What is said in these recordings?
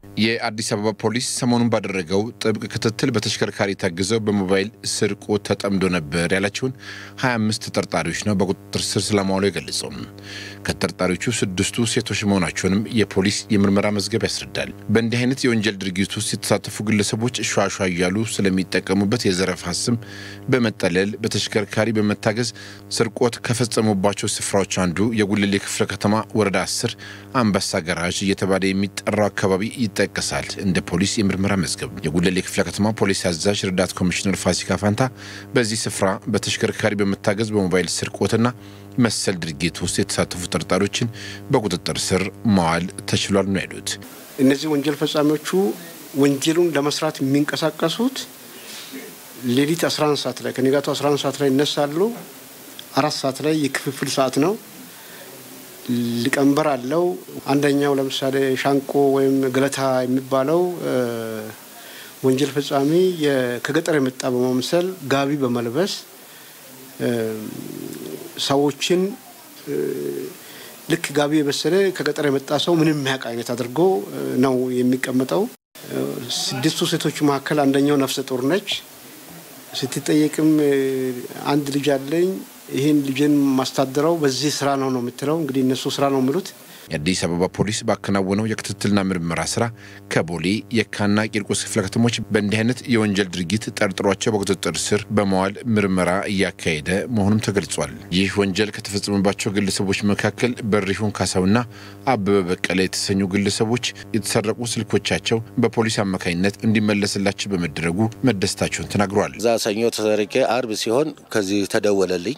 የአዲስ አበባ ፖሊስ ሰሞኑን ባደረገው ጥብቅ ክትትል በተሽከርካሪ ታግዘው በሞባይል ስርቆት ተጠምዶ ነበር ያላቸውን 25 ተጠርጣሪዎች ነው በቁጥጥር ስር ስለማዋሉ የገለጸው። ከተጠርጣሪዎቹ ስድስቱ ሴቶች መሆናቸውንም የፖሊስ የምርመራ መዝገብ ያስረዳል። በእንዲህ አይነት የወንጀል ድርጊት ውስጥ የተሳተፉ ግለሰቦች ሿሿ እያሉ ስለሚጠቀሙበት የዘረፋ ስም በመጠለል በተሽከርካሪ በመታገዝ ስርቆት ከፈጸሙባቸው ስፍራዎች አንዱ የጉልሌ ክፍለ ከተማ ወረዳ 10 አንበሳ ገራዥ እየተባለ የሚጠራው አካባቢ ይጠቀሳል። እንደ ፖሊስ የምርመራ መዝገብ የጉለሌ ክፍለ ከተማ ፖሊስ አዛዥ ረዳት ኮሚሽነር ፋሲካ ፋንታ በዚህ ስፍራ በተሽከርካሪ በመታገዝ በሞባይል ስርቆትና መሰል ድርጊት ውስጥ የተሳተፉ ጠርጣሪዎችን በቁጥጥር ስር መዋል ተችሏል ነው ያሉት። እነዚህ ወንጀል ፈጻሚዎቹ ወንጀሉን ለመስራት የሚንቀሳቀሱት ሌሊት 11 ሰዓት ላይ ከንጋቱ 11 ሰዓት ላይ ይነሳሉ። አራት ሰዓት ላይ የክፍፍል ሰዓት ነው። ሊቀመንበር አለው። አንደኛው ለምሳሌ ሻንቆ ወይም ገለታ የሚባለው ወንጀል ፈጻሚ ከገጠር የመጣ በመምሰል ጋቢ በመልበስ ሰዎችን ልክ ጋቢ የበሰለ ከገጠር የመጣ ሰው ምንም የሚያውቅ አይነት አድርጎ ነው የሚቀመጠው። ስድስቱ ሴቶች መካከል አንደኛው ነፍሰ ጡር ነች። ስትጠየቅም አንድ ልጅ አለኝ ይህን ልጅን ማስታደረው በዚህ ስራ ነው ነው የምትለው። እንግዲህ እነሱ ስራ ነው የሚሉት። የአዲስ አበባ ፖሊስ ባከናወነው የክትትልና ምርመራ ስራ ከቦሌ የካና ቂርቆስ ክፍለ ከተሞች በእንዲህ አይነት የወንጀል ድርጊት ጠርጥሯቸው በቁጥጥር ስር በመዋል ምርመራ እያካሄደ መሆኑም ተገልጿል። ይህ ወንጀል ከተፈጸመባቸው ግለሰቦች መካከል በሪሁን ካሳውና አበበ በቀለ የተሰኙ ግለሰቦች የተሰረቁ ስልኮቻቸው በፖሊስ አማካኝነት እንዲመለስላቸው በመደረጉ መደሰታቸውን ተናግረዋል። እዛ ሰኞ ተሰርቄ አርብ ሲሆን ከዚህ ተደወለልኝ።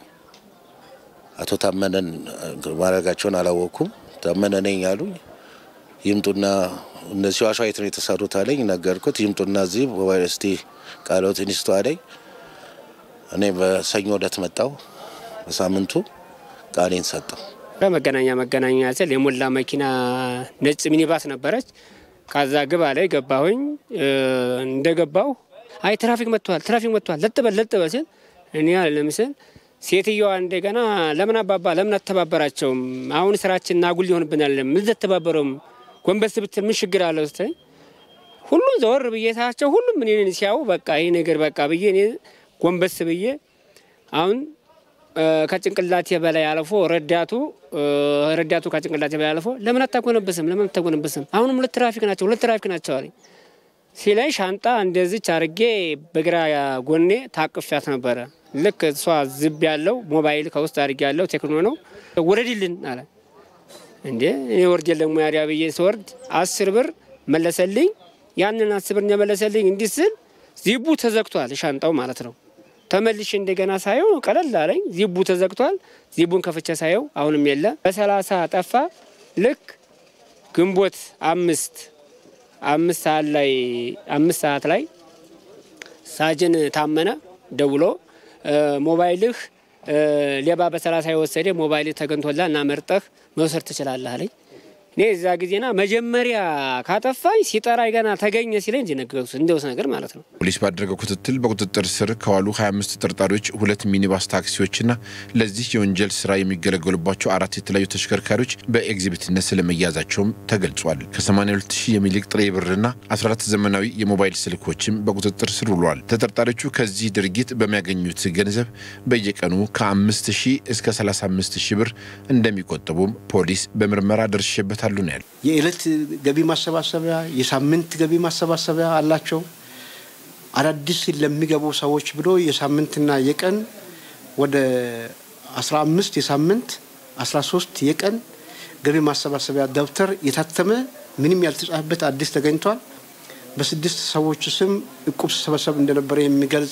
አቶ ታመነን ማድረጋቸውን አላወቅኩም። ታመነ ነኝ አሉኝ። ይምጡና እነዚህ ዋሻ የት ነው የተሰሩት አለኝ። ነገርኩት። ይምጡና እዚህ ሞባይል እስቲ ቃሎት ኢንስቶ አለኝ። እኔ በሰኞ ዕለት መጣው። በሳምንቱ ቃሌን ሰጠው። መገናኛ መገናኛ ስል የሞላ መኪና ነጭ ሚኒባስ ነበረች። ካዛ ግባ ላይ ገባሁኝ። እንደገባሁ አይ ትራፊክ መጥቷል፣ ትራፊክ መጥቷል፣ ለጥበል ለጥበል ሲል እኔ ለምስል ሴትዮዋ እንደገና ለምን አባባ ለምን አተባበራቸውም? አሁን ስራችን ናጉል ሊሆንብናል። ምን ተባበረውም ጎንበስ ብትል ምን ችግር አለው ስትለኝ ሁሉም ዘወር ብዬ ሳቸው ሁሉም እኔን ሲያዩ በቃ ይህ ነገር በቃ ብዬ እኔ ጎንበስ ብዬ አሁን ከጭንቅላቴ በላይ አልፎ ረዳቱ ረዳቱ ከጭንቅላቴ በላይ አልፎ ለምን አታጎነበስም? ለምን አታጎነበስም? አሁንም ሁለት ትራፊክ ናቸው፣ ሁለት ትራፊክ ናቸው አለኝ ሲለኝ ሻንጣ እንደዚች አርጌ በግራ ጎኔ ታቅፊያት ነበረ። ልክ እሷ ዝብ ያለው ሞባይል ከውስጥ አድርጌ ያለው ቴክኖ ነው። ወረድልን አለ። እንዴ እኔ ወርድ የለም ሙያሪያ ብዬ ስወርድ አስር ብር መለሰልኝ። ያንን አስር ብር እንደመለሰልኝ እንዲህ ስል ዚቡ ተዘግቷል፣ ሻንጣው ማለት ነው። ተመልሼ እንደገና ሳየው ቀለል አለኝ። ዚቡ ተዘግቷል። ዚቡን ከፍቼ ሳየው አሁንም የለ። በሰላሳ ጠፋ። ልክ ግንቦት አምስት አምስት ሰዓት ላይ አምስት ሰዓት ላይ ሳጅን ታመነ ደውሎ ሞባይልህ ሌባ በሰላሳ የወሰደ ሞባይልህ ተገኝቶላ እና መርጠህ መውሰድ ትችላለህ አለኝ። እኔ እዛ ጊዜና መጀመሪያ ካጠፋኝ ሲጠራኝ ገና ተገኘ ሲለኝ እንጂ ነገሩት እንደውስ ነገር ማለት ነው። ፖሊስ ባደረገው ክትትል በቁጥጥር ስር ከዋሉ 25 ተጠርጣሪዎች ሁለት ሚኒባስ ታክሲዎችና ለዚህ የወንጀል ስራ የሚገለገሉባቸው አራት የተለያዩ ተሽከርካሪዎች በኤግዚቢትነት ስለመያዛቸውም ተገልጿል። ከ82 ሺህ የሚልቅ ጥሬ ብርና 14 ዘመናዊ የሞባይል ስልኮችም በቁጥጥር ስር ውለዋል። ተጠርጣሪዎቹ ከዚህ ድርጊት በሚያገኙት ገንዘብ በየቀኑ ከ5 ሺህ እስከ 35 ሺህ ብር እንደሚቆጥቡም ፖሊስ በምርመራ ደርሼበታል ይመለከታሉ ነው ያሉ። የዕለት ገቢ ማሰባሰቢያ፣ የሳምንት ገቢ ማሰባሰቢያ አላቸው። አዳዲስ ለሚገቡ ሰዎች ብሎ የሳምንትና የቀን ወደ 15 የሳምንት 13 የቀን ገቢ ማሰባሰቢያ ደብተር የታተመ ምንም ያልተጻፈበት አዲስ ተገኝቷል። በስድስት ሰዎች ስም እቁብ ሲሰበሰብ እንደነበረ የሚገልጽ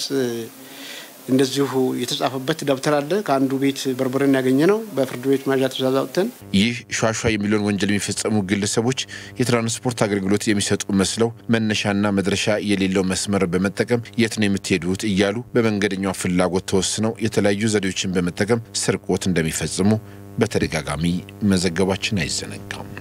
እንደዚሁ የተጻፈበት ደብተር አለ። ከአንዱ ቤት በርበሬን ያገኘ ነው። በፍርድ ቤት መያዣ ትዕዛዝ አውጥተን ይህ ሿሿ የሚሊዮን ወንጀል የሚፈጸሙ ግለሰቦች የትራንስፖርት አገልግሎት የሚሰጡ መስለው መነሻና መድረሻ የሌለው መስመር በመጠቀም የት ነው የምትሄዱት እያሉ በመንገደኛው ፍላጎት ተወስነው የተለያዩ ዘዴዎችን በመጠቀም ስርቆት እንደሚፈጽሙ በተደጋጋሚ መዘገባችን አይዘነጋም።